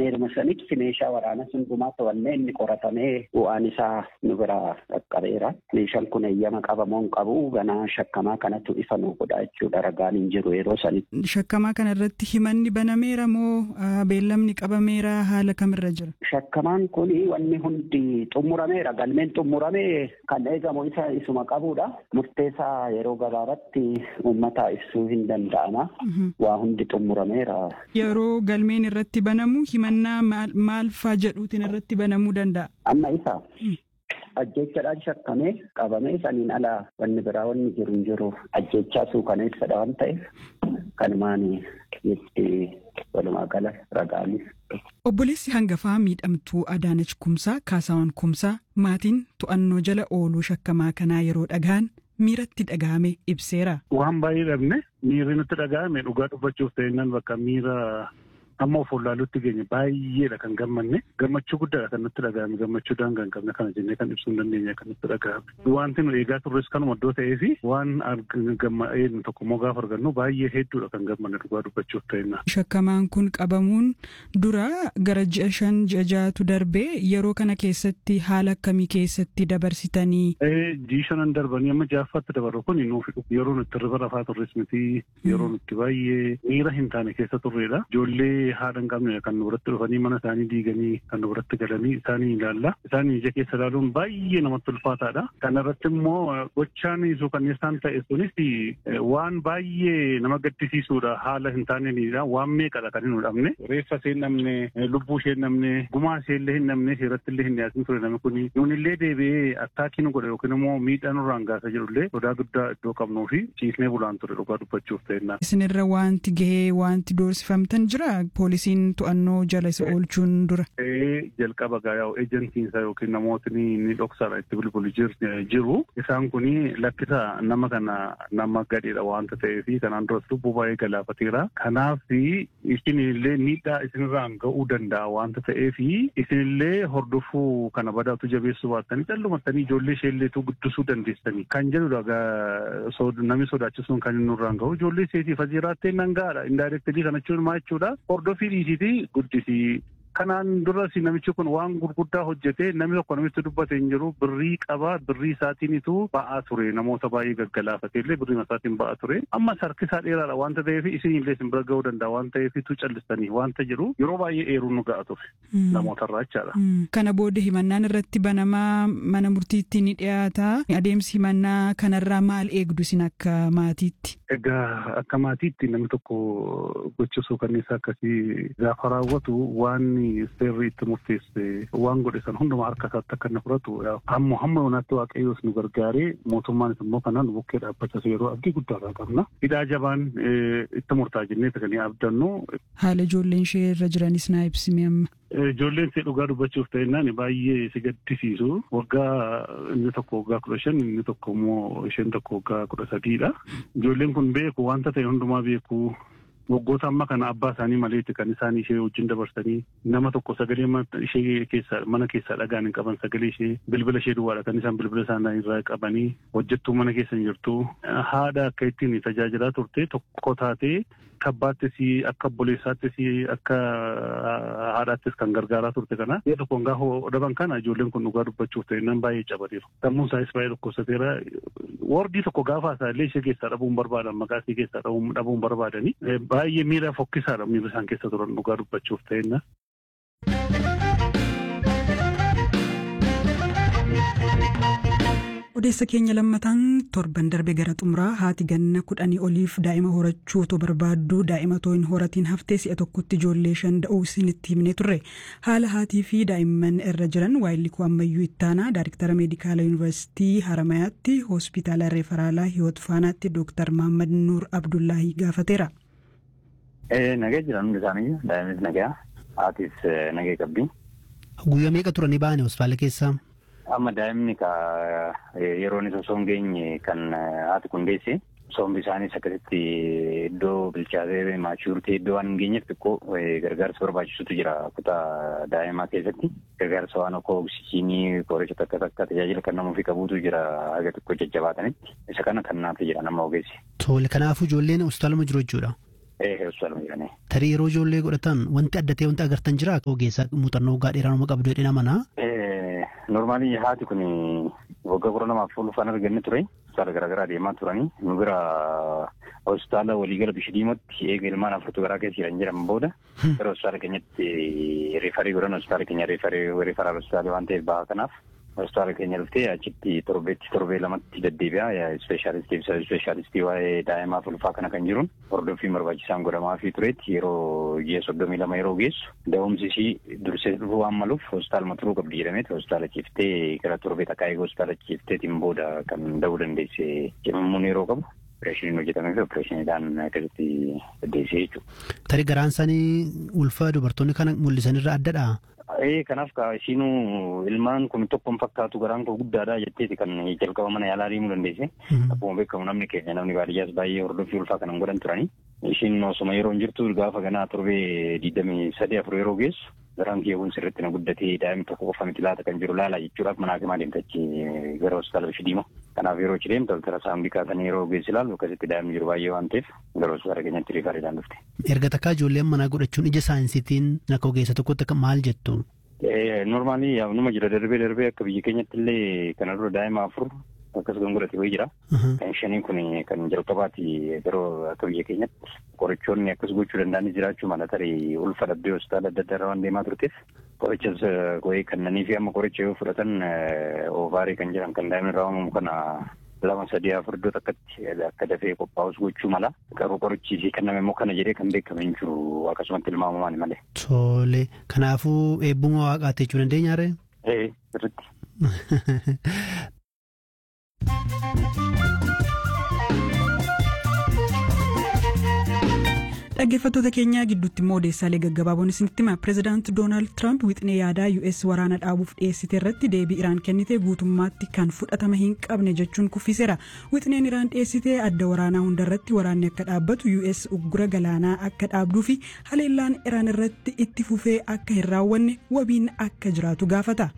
banameeruma sanitti meeshaa waraanaa hundumaa to'annee inni qoratamee bu'aan isaa nu biraa qaqqabeera. Meeshaan kun eeyyama qabamoo hin qabu ganaa shakkamaa kanatu ifa nu godha jechuudha ragaan hin jiru yeroo sanitti. Shakkamaa kana irratti himanni banameera moo beellamni qabameera haala kamirra jira? Shakkamaan kun wanni hundi xumurameera galmeen xumuramee kan eegamu isa isuma qabudha. Murteessaa yeroo gabaabaatti uummata ibsuu hin danda'ama. Waa hundi xumurameera. Yeroo galmeen irratti banamu himannaa maal faa jedhuutiin irratti banamuu danda'a? Amma isa. Ajjechaadhaan shakkamee qabamee saniin ala wanni biraa wanni jiru hin jiru ajjechaa suukaneessadha waan ta'eef kanumaan itti walumaa gala ragaanis. Obboleessi hangafaa miidhamtuu Adaanach Kumsaa Kaasaawwan Kumsaa maatiin to'annoo jala ooluu shakkamaa kanaa yeroo dhagaan miiratti dhagahame ibseera. Waan baay'ee dhabne miirri nutti dhagahame dhugaa dubbachuuf ta'innan bakka miira amma of wallaaluutti geenye baay'eedha kan gammanne gammachuu guddaadha kan nutti dhagahame gammachuu daangaa hin qabne kana jennee kan ibsuu hin dandeenye kan nutti dhagahame wanti nu eegaa turres kanuma iddoo ta'ee fi waan gammadheen tokko immoo gaafa argannu baay'ee hedduudha kan gammanne dhugaa dubbachuuf ta'inna. Shakkamaan kun qabamuun dura gara ji'a shan ji'a ja'atu darbee yeroo kana keessatti haala akkamii keessatti dabarsitanii. Ji'i shanan darbanii amma ja'affaatti dabarru kun nuuf yeroo nutti riba rafaa turres miti yeroo nutti baay'ee miira hin taane keessa turreedha. Ijoollee haadha hin qabne kan nu biratti dhufanii mana isaanii diiganii kan nu biratti galanii isaanii ilaalla. Isaanii ija keessa ilaaluun baay'ee namatti ulfaataadha. Kana irratti immoo gochaan suukanneessaan ta'e sunis waan baay'ee nama gaddisiisuudha. Haala hin taaneenidha. Waan meeqadha kan hin dhabne. Reeffa ishee hin dhabne, lubbuu ishee hin dhabne, gumaa ishee illee hin dhabne, seeratti illee hin dhiyaatin ture namni kuni. Nuun illee deebi'ee attaakii nu godhe yookiin immoo miidhaa nurraan gaasa jedhullee sodaa guddaa iddoo qabnuu fi ciisnee bulaan ture dhugaa dubbachuuf ta'enna. Isinirra wanti gahee wanti doorsifamtan jira poolisiin to'annoo jala isa oolchuun dura. jalqaba gaa'aa eejansiinsa yookiin namootni ni dhoksaadha itti bilbilu jiru. Isaan kuni lakkisa nama kana nama gadheedha waanta ta'eef kanaan duras lubbuu baay'ee galaafateera. Kanaaf isinillee miidhaa isinirraan ga'uu danda'a waanta ta'eef isinillee hordofuu kana badaatu jabeessuu baattanii callumattanii ijoollee isheelleetu guddisuu dandeessanii kan jedhudha namni sodaachisuun kan inni nurraan ga'u ijoollee isheetiif asii jiraattee nan ga'aadha indaayirektilii kana jechuun maa jechuudha hordofii dhiisiiti guddisii kanaan duras namichi kun waan gurguddaa hojjete namni tokko namitti dubbate hin jiru birrii qaba birrii isaatiinitu ba'aa ture namoota baay'ee gaggalaafate illee birrii isaatiin ba'aa ture ammas harkisaa dheeraadha wanta ta'eef isin illee isin bira ga'uu danda'a waan ta'eefitu callistanii wanta jiru yeroo baay'ee eeruun nu ga'a ture namootarraa jechaadha. Kana booda himannaan irratti banamaa mana murtiitti ni dhiyaata adeemsi himannaa kanarraa maal eegdu isin akka maatiitti? Egaa akka maatiitti namni tokko gochisuu kanniisa akkasii gaafa raawwatu waan seerri itti murteesse waan godhe san hundumaa harka isaatti akka inni fudhatu hamma hamma yoonaatti waaqayyoos nu gargaaree mootummaanis immoo kanaan bukkee dhaabbachas yeroo abdii guddaarraa qabna. Hidhaa jabaan itti murtaa jennee kan abdannu. Haala ijoolleen ishee irra jiranis naa ibsimi amma. Ijoolleen ishee dhugaa dubbachuuf ta'ennaan baay'ee si gaddisiisu. Waggaa inni tokko waggaa kudha shan inni tokko immoo isheen tokko waggaa kudha sadiidha. Ijoolleen kun beeku wanta ta'e hundumaa beeku. waggoota amma kana abbaa isaanii maleetti kan isaan ishee wajjin dabarsanii nama tokko sagalee ishee keessaa mana keessaa dhagaan hin qaban sagalee ishee bilbila ishee duwwaadha kan isaan bilbila isaanii irraa qabanii hojjettuu mana keessa hin jirtu haadha akka ittiin tajaajilaa turte tokko taatee kabbaattis akka obboleessaattis akka haadhaattis kan gargaaraa turte kana yoo tokkoon gaafa dhaban kana ijoolleen kun dhugaa dubbachuuf ta'e nan baay'ee cabateeru sammuun isaas baay'ee dhukkubsateera wordii tokko gaafa isaallee ishee keessaa dhabuun barbaadan maqaa ishee keessaa dhabuun barbaadanii baay'ee miira fokkisaadha miira isaan keessa turan dhugaa dubbachuuf ta'enna. odeessa keenya lammataan torban darbe gara xumuraa haati ganna kudhanii oliif daa'ima horachuu otoo barbaaddu daa'ima otoo hin horatiin haftee si'a tokkotti ijoollee shan da'uu isinitti himnee turre haala haatii fi daa'imman irra jiran waayillikuu ammayyuu ittaanaa daariktara meedikaala yuunivarsiitii haramayaatti hospitaala referaalaa hiwoot faanaatti dooktar mahammad nuur abdullaahii gaafateera. Nagee jiran hundi isaanii daa'imis nagaa haatis nagee qabdi. Guyyaa meeqa turanii ba'anii hospitaala keessaa? Amma daa'imni ka yeroo inni osoo hin geenye kan haati kun deesse sombi isaaniis akkasitti iddoo bilchaatee maachurtee iddoo waan hin geenyeef xiqqoo gargaarsa barbaachisutu jira kutaa daa'imaa keessatti gargaarsa waan akka oksijiinii qoricha takka takka tajaajila kan namuufi qabuutu jira haga xiqqoo jajjabaatanitti isa kana kan naaf jira nama ogeessi. Tole kanaafuu ijoolleen hospitaaluma jiru jechuudha. hospitaaluma jiranii. Tarii yeroo ijoollee godhatan wanti adda ta'e wanti agartan jira ogeessa muuxannoo waggaa dheeraa nama qabdu jedhee namanaa. Normaalii haati kun waggaa kudha lamaaf ulfaan arganne ture. Hospitaala garaagaraa deemaa turanii nu bira hospitaala waliigala Bishdiimotti eega ilmaan afurtu garaa keessa jiran jedhaman booda gara hospitaala keenyatti riifarii godhan hospitaala keenya riifarii riifaraal hospitaala waan ta'eef bahaa kanaaf hospitaala keenya dhuftee achitti torbeetti torbee lamatti deddeebi'a ispeeshaalistii fi ispeeshaalistii waa'ee daa'imaaf ulfaa kana kan jiruun hordoffii barbaachisaan godhamaa fi tureetti yeroo ji'a soddomii lama yeroo geessu da'umsi ishii dursee dhufuu waan maluuf hospitaaluma turuu qabdi jedhameeti hospitaala ciiftee gara torbee takkaa eeguu hospitaala ciifteetiin booda kan da'uu dandeesse cimammuun yeroo qabu. Opereeshiniin hojjetamee fi opereeshiniidhaan akkasitti deddeessee jechuudha. Tarii garaan isaanii ulfa dubartoonni kana mul'isanirra addadha. Ee kanaaf ka ishiinuu ilmaan kun tokkoon fakkaatu garaan koo guddaadha jetteeti kan jalqaba mana yaalaa deemuu dandeesse. Akkuma beekamu namni keenya namni baadiyyaas baay'ee hordoffii ulfaa kanan godhan turani. Ishiin osuma yeroo hin jirtu gaafa ganaa torbee digdamii sadii afur yeroo geessu garaan kiyyaawwan sirriitti na guddatee daa'imni tokko qofa miti laata kan jiru laala jechuudhaaf manaa fi deemtachi gara hospitaala Bishdiima. Kanaaf yeroo achi deemtu altara saambikaa kan yeroo geessi ilaalu akkasitti daa'imni jiru baay'ee waan ta'eef gara hospitaala keenyatti riifariidhaan dhufte. Erga takkaa ijoolleen manaa godhachuun ija saayinsiitiin akka ogeessa tokkotti maal jettu? Normaalii numa jira darbee darbee akka biyya keenyatti illee kana dura daa'ima afur akkas kan godhate wayii jira. Kan shanii kun kan jalqabaati yeroo akka biyya keenyatti qorichoonni akkas gochuu danda'anis jiraachuu mala tarii ulfa dhabbee hospitaala adda addaa waan deemaa turteef qorichas wayii kannanii fi amma qoricha yoo fudhatan oovaarii kan jedhan kan daa'imni irraa uumamu kana lama sadii afur iddoo takkatti akka dafee qophaa'us gochuu mala garuu qorichi fi kenname immoo kana jedhee kan beekame hin jiru akkasumatti ilmaamamaan malee. Tole kanaafuu eebbuma waaqaatti jechuu dandeenya ree? Ee sirriitti. dhaggeeffattoota keenyaa gidduutti immoo odeessaalee gaggabaaboon isinitti hima pireezidaanti doonaald tiraamp wixinee yaadaa us waraana dhaabuuf dhiyeessite irratti deebii iraan kennite guutummaatti kan fudhatama hin qabne jechuun kuffiseera wixineen iraan dhiyeessite adda waraanaa hundarratti waraanni akka dhaabbatu us uggura galaanaa akka dhaabduu fi haleellaan iraan irratti itti fufee akka hin raawwanne wabiin akka jiraatu gaafata.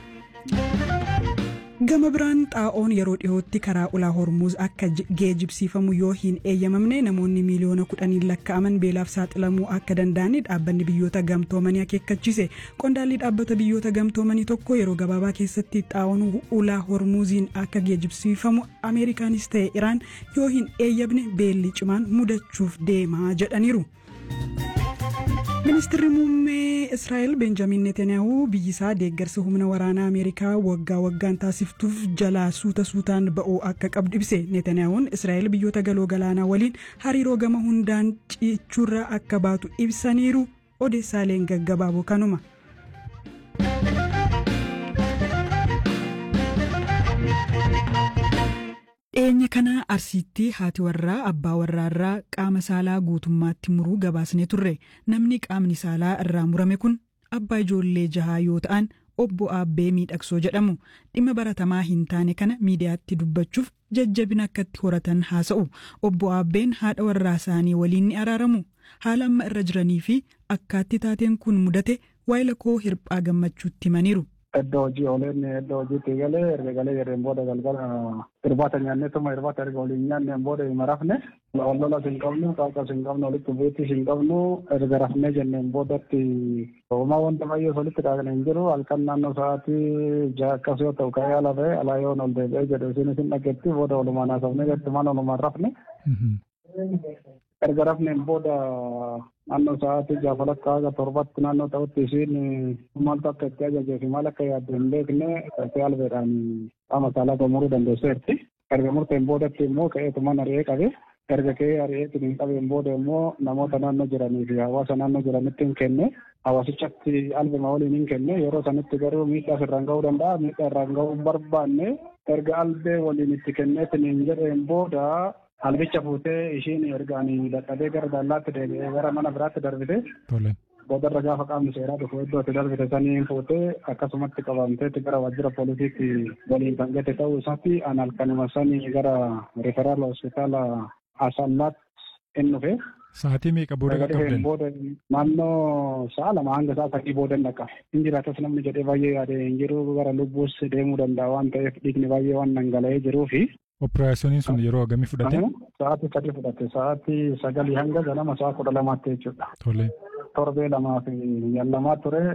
gama biraan xaa'oon yeroo dhiyootti karaa ulaa hormuuz akka geejibsiifamu yoo hin eeyyamamne namoonni miiliyoona kudhaniin lakkaa'aman beelaaf saaxilamuu akka danda'ani dhaabbanni biyyoota gamtoomanii akeekkachiise qondaalli dhaabbata biyyoota gamtoomanii tokko yeroo gabaabaa keessatti xaa'oon ulaa hormuuziin akka geejibsiifamu ameerikaanis ta'e iraan yoo hin eeyyamne beelli cimaan mudachuuf deemaa jedhaniiru. ministirri muummee israa'el benjamin netanyaahuu biyyisaa deeggarsa humna waraanaa ameerikaa waggaa waggaan taasiftuuf jalaa suuta suutaan ba'uu akka qabdu ibse netanyaahuun israa'el biyyoota galoo galaanaa waliin hariiroo gama hundaan cichuurraa akka baatu ibsaniiru odeessaaleen gaggabaaboo kanuma. dhiyeenya kana arsiitti haati warraa abbaa warraarraa qaama saalaa guutummaatti muruu gabaasne turre namni qaamni saalaa irraa murame kun abbaa ijoollee jahaa yoo ta'an obbo Aabbee Miidhagsoo jedhamu dhimma baratamaa hin taane kana miidiyaatti dubbachuuf jajjabina akkatti horatan haasa'u obbo Aabbeen haadha warraa isaanii waliin ni araaramu haala amma irra jiranii fi akkaatti taateen kun mudate waayila koo hirphaa gammachuutti himaniiru. Iddoo hojii ooleen iddoo hojiitti galee erga galee jedheen booda galgala irbaata nyaannee tuma irbaata erga waliin nyaanneen booda hima rafne wal lolas hin qabnu qaaqas hin qabnu walitti bu'iittis hin qabnu erga rafnee jenneen boodatti homaa wanta baay'ee walitti dhaaqne hin jiru halkan naannoo sa'aatii jaha akkas yoo ta'u ka'ee ala ba'e alaa yoo ol deebi'ee jedhu isinis hin dhageetti booda walumaan haasofnee jettumaan walumaan rafne. erga rafneen booda naannoo sa'aatii jaafalakka haga torbatti naannoo ta'utti isiin maaltu akka itti ajajee fi maal akka yaaddu hin beekne ka'ee albeedhaan qaama saalaa gomuruu dandeesseetti. Erga murteen boodatti immoo ka'eetumaan ari'ee qabe. Erga ka'ee ari'eetiin hin qabeen booda immoo namoota naannoo jiranii fi hawaasa naannoo jiranitti hin kenne. Hawaasichatti albema waliin hin kenne. Yeroo sanitti garuu miidhaa irraan ga'uu danda'a. Miidhaa irraan ga'uu hin barbaanne. Erga albee waliin itti kenneetiin hin jedheen booda albicha fuutee ishiin ergaan dadhabee gara dallaatti deebi'ee gara mana biraatti darbite. Boodarra gaafa qaamni seeraa dhufu iddoo itti darbite sanii fuutee akkasumatti qabamteetti gara waajjira poolisiitti waliin kan gate ta'uu isaatti an halkanuma sanii gara referaal hospitaala asallaatti in dhufe. Sa'aatii meeqa booda qaqqabdan? booda naannoo sa'a lama hanga sa'a sadii booda dhaqa. Hin jiraatas namni jedhee baay'ee yaade hin jiru gara lubbuus deemuu danda'a waan ta'eef dhiigni baay'ee waan dhangala'ee jiruu fi Operaasyooniin sun yeroo hagamii fudhate? Sa'aatii sadi fudhate. Sa'aatii sagalii hanga ganama sa'a kudha lamaatti jechuudha. Tole. Torbee lamaa fi guyyaa lamaa ture.